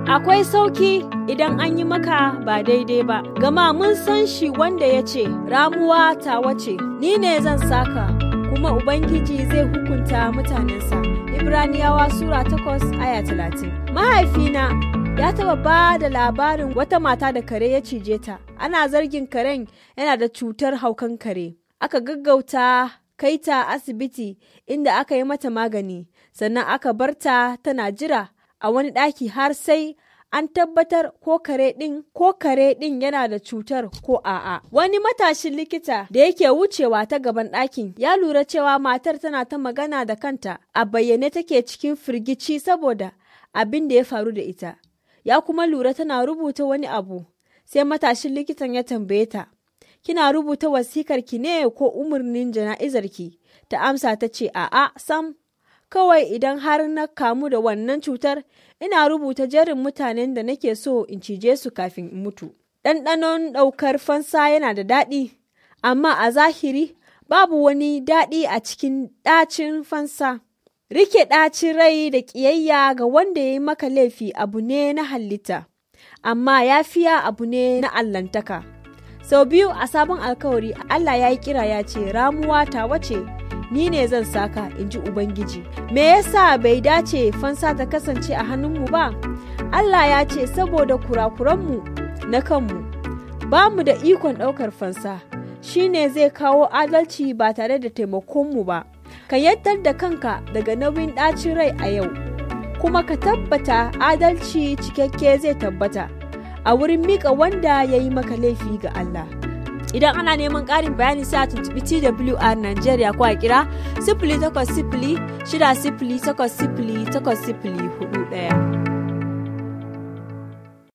akwai sauki idan an yi maka ba daidai ba, gama mun san shi wanda ya ce, ramuwa ta wace, ni ne zan saka, kuma Ubangiji zai hukunta mutanensa. Ibraniyawa Sura takwas aya talatin. Mahaifina ya taba ba da labarin wata mata da kare ya cije ta, ana zargin karen yana da cutar haukan kare. Aka gaggauta kai ta asibiti inda aka yi mata magani, sannan aka bar ta tana jira a wani ɗaki har sai an tabbatar ko kare ɗin ko kare ɗin yana da cutar ko a'a. Wani matashin likita da yake wucewa ta gaban ɗakin ya lura cewa matar tana ta magana da kanta a bayyane take cikin firgici saboda abin da ya faru da ita. Ya kuma lura tana rubuta wani abu sai matashin likitan ya tambaye ta. Kina rubuta wasikar ki ne ko umarnin jana'izarki? Ta amsa ta ce a'a sam kawai idan har na kamu da wannan cutar ina rubuta jerin mutanen da nake so in cije su kafin in mutu. Ɗanɗanon ɗaukar fansa yana da daɗi, amma a zahiri babu wani daɗi a cikin ɗacin fansa. Rike ɗacin rai da ƙiyayya ga wanda ya yi maka laifi abu ne na halitta, amma yafiya abu ne na allantaka. Sau biyu a sabon alkawari Allah ya yi kira ya ce ramuwa ta wace ni ne zan saka in ji Ubangiji. Me yasa bai dace fansa ta kasance a hannunmu ba? Allah ya ce saboda kurakuranmu na kanmu, ba mu da ikon ɗaukar fansa, shi ne zai kawo adalci ba tare da taimakonmu ba. Ka yaddar da kanka daga nauyin ɗacin rai a yau, kuma ka tabbata adalci cikakke zai tabbata a wurin miƙa wanda ya yi maka laifi ga Allah. idan ana neman ƙarin bayani sai a tuntubi TWR Nigeria ko a kira sifili takwas sifili shida sifili takwas sifili takwas sifili hudu ɗaya.